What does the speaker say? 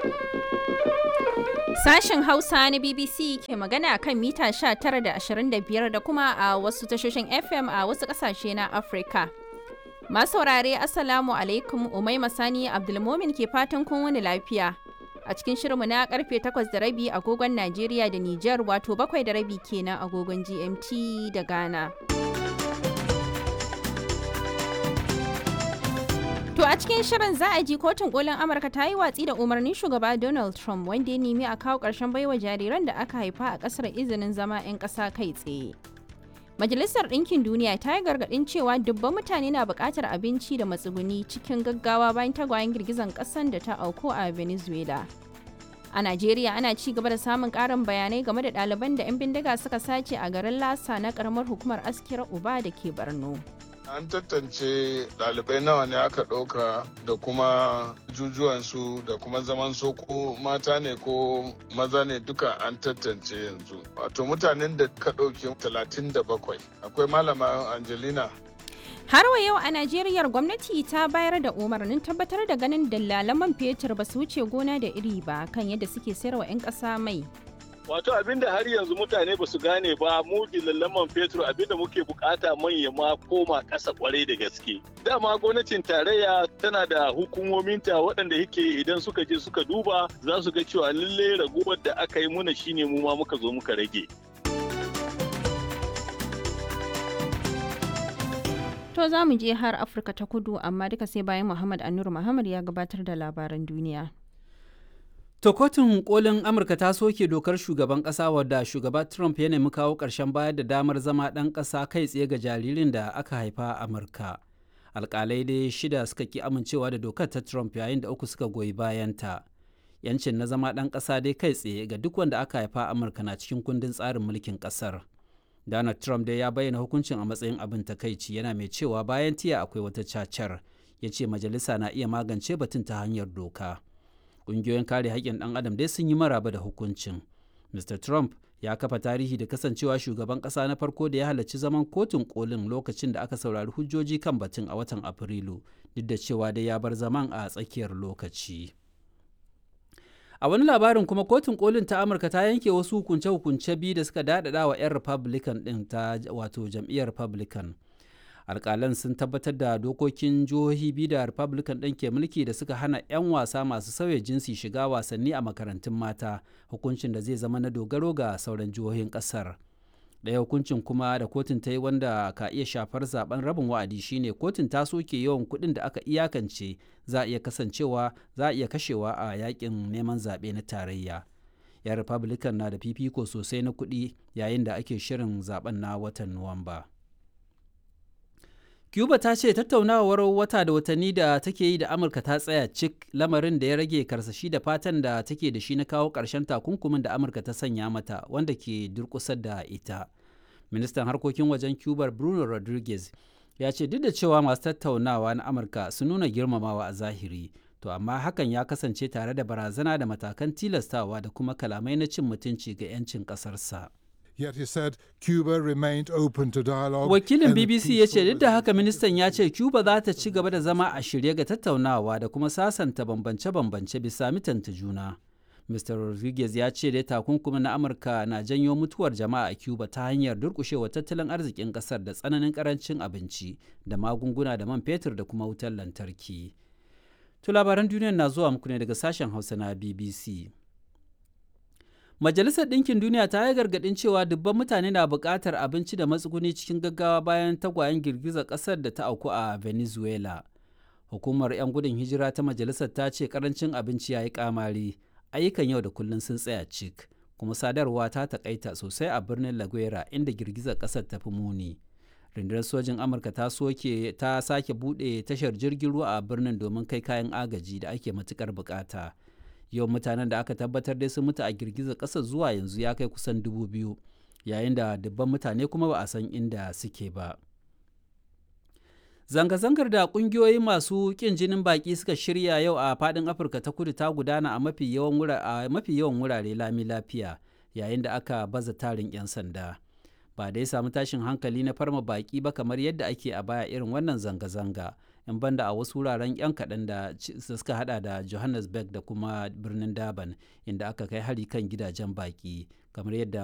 Sashen Hausa na BBC ke magana kan mita 19 da 25 da kuma a wasu tashoshin FM a wasu ƙasashe na Afirka. Masu saurare Assalamu alaikum Umai Masani Abdulmomin ke fatan kun wani lafiya. A cikin shirinmu na karfe 8 da rabi agogon Najeriya da Nijar wato bakwai da rabi kenan agogon GMT da Ghana. To a cikin shirin za a ji kotun kolin Amurka ta yi watsi da umarnin shugaba Donald Trump wanda ya nemi a kawo ƙarshen baiwa jariran da aka haifa a ƙasar izinin zama 'yan ƙasa kai tsaye. Majalisar Ɗinkin Duniya ta yi gargaɗin cewa dubban mutane na buƙatar abinci da matsuguni cikin gaggawa bayan tagwayen girgizan ƙasan da ta auku a Venezuela. A Najeriya ana ci gaba da samun ƙarin bayanai game da ɗaliban da 'yan bindiga suka sace a garin Lasa na ƙaramar hukumar Askira Uba da ke Borno. An tantance ɗalibai nawa ne aka ɗauka da kuma jujuwansu da kuma zaman soko mata ne ko maza ne duka an tantance yanzu. Wato mutanen da ka ɗauke 37 akwai malama Angelina Har wa yau a Najeriya gwamnati ta bayar da umarnin tabbatar da ganin dalalan man fetur ba su wuce gona da iri ba kan yadda suke sayarwa 'yan ƙasa mai. Wato abinda har yanzu mutane ba su gane ba mu man fetur abinda muke bukata manya ma koma ƙasa kwarai da gaske. Dama gwamnatin tarayya tana da hukumominta waɗanda yake idan suka je suka duba za su ga cewa lalle raguwar da aka yi muna shine mu ma muka zo muka rage. To za mu je har Afirka ta kudu amma duka sai bayan Muhammad Anur Muhammad ya gabatar da labaran duniya. To kotun kolin Amurka ta soke dokar shugaban ƙasa wadda shugaba Trump ya nemi kawo ƙarshen bayar da damar zama ɗan ƙasa kai tsaye ga jaririn da aka haifa a Amurka. Alƙalai dai shida suka ki amincewa da dokar ta Trump yayin da uku suka goyi bayanta. Yancin na zama ɗan ƙasa dai kai tsaye ga duk wanda aka haifa a Amurka na cikin kundin tsarin mulkin ƙasar. Donald Trump dai ya bayyana hukuncin a matsayin abin takaici yana mai cewa bayan tiya akwai wata cacar. Ya ce majalisa na iya magance batun ta hanyar doka. ƙungiyoyin kare haƙƙin ɗan adam dai sun yi maraba da hukuncin mr trump ya kafa tarihi da kasancewa shugaban ƙasa na farko da ya halarci zaman kotun kolin lokacin da aka saurari hujjoji kan batun a watan afrilu duk da cewa dai ya bar zaman a tsakiyar lokaci a wani labarin kuma kotun kolin ta amurka ta yanke wasu hukunce-hukunce biyu da suka daɗaɗa wa 'yan republican ɗin ta wato jam'iyyar republican alkalan sun tabbatar da dokokin jihohi biyu da republican ɗin ke mulki da suka hana 'yan wasa masu sauya jinsi shiga wasanni a makarantun mata hukuncin da zai zama na dogaro ga sauran jihohin ƙasar ɗaya hukuncin kuma da kotun ta yi wanda ka iya shafar zaben rabin wa'adi shine kotun ta soke yawan kuɗin da aka iyakance za a iya kasancewa za a iya kashewa a yakin neman zaɓe na tarayya 'yan republican na da fifiko sosai na kuɗi yayin da ake shirin zaben na watan nuwamba. Cuba ta ce tattaunawar wata da watanni da take yi da Amurka ta tsaya cik lamarin da ya rage karsashi da fatan da take da shi na kawo ƙarshen takunkumin da Amurka ta sanya mata wanda ke durƙusar da ita. Ministan harkokin wajen Cuba Bruno Rodriguez ya ce duk da cewa masu tattaunawa na Amurka sun nuna girmamawa a zahiri, to amma hakan ya kasance tare da barazana da matakan tilastawa da kuma kalamai na cin mutunci ga 'yancin ƙasarsa. Yet he said Cuba remained open to dialogue. Wakilin BBC ya ce duk da haka ministan ya ce Cuba za ta ci gaba da zama a shirye ga tattaunawa da kuma sasanta bambance-bambance bisa mitanta juna. Mr. Rodriguez ya ce dai takunkumin na Amurka na janyo mutuwar jama'a a Cuba ta hanyar durkushewa tattalin arzikin kasar da tsananin karancin abinci da magunguna da man fetur da kuma wutar lantarki. To labaran duniya na zuwa muku ne daga sashen Hausa na BBC. Majalisar Ɗinkin Duniya ta yi gargaɗin cewa dubban mutane na buƙatar abinci da matsuguni cikin gaggawa bayan tagwayen girgizar ƙasar da ta auku a Venezuela. Hukumar 'yan gudun hijira ta majalisar ta ce ƙarancin abinci ya yi ƙamari, ayyukan yau da kullum sun tsaya cik, kuma sadarwa ta taƙaita sosai a birnin La Guera inda girgizar ƙasar ta fi muni. Rundunar sojin Amurka ta soke ta sake buɗe tashar jirgin ruwa a birnin domin kai kayan agaji da ake matuƙar buƙata. yawan mutanen da aka tabbatar dai sun mutu a girgizar ƙasar zuwa yanzu ya kai kusan dubu biyu yayin da dubban mutane kuma ba a san inda suke ba zanga-zangar da ƙungiyoyi masu ƙin jinin baƙi suka shirya yau a faɗin afirka ta kudu ta gudana a mafi yawan wurare lami lafiya yayin da aka baza tarin 'yan sanda ba dai samu tashin hankali na farma baƙi ba kamar yadda ake a baya irin wannan zanga-zanga 'yan banda a wasu wuraren 'yan kaɗan da suka hada da johannesburg da kuma birnin durban inda aka kai hari kan gidajen baki kamar yadda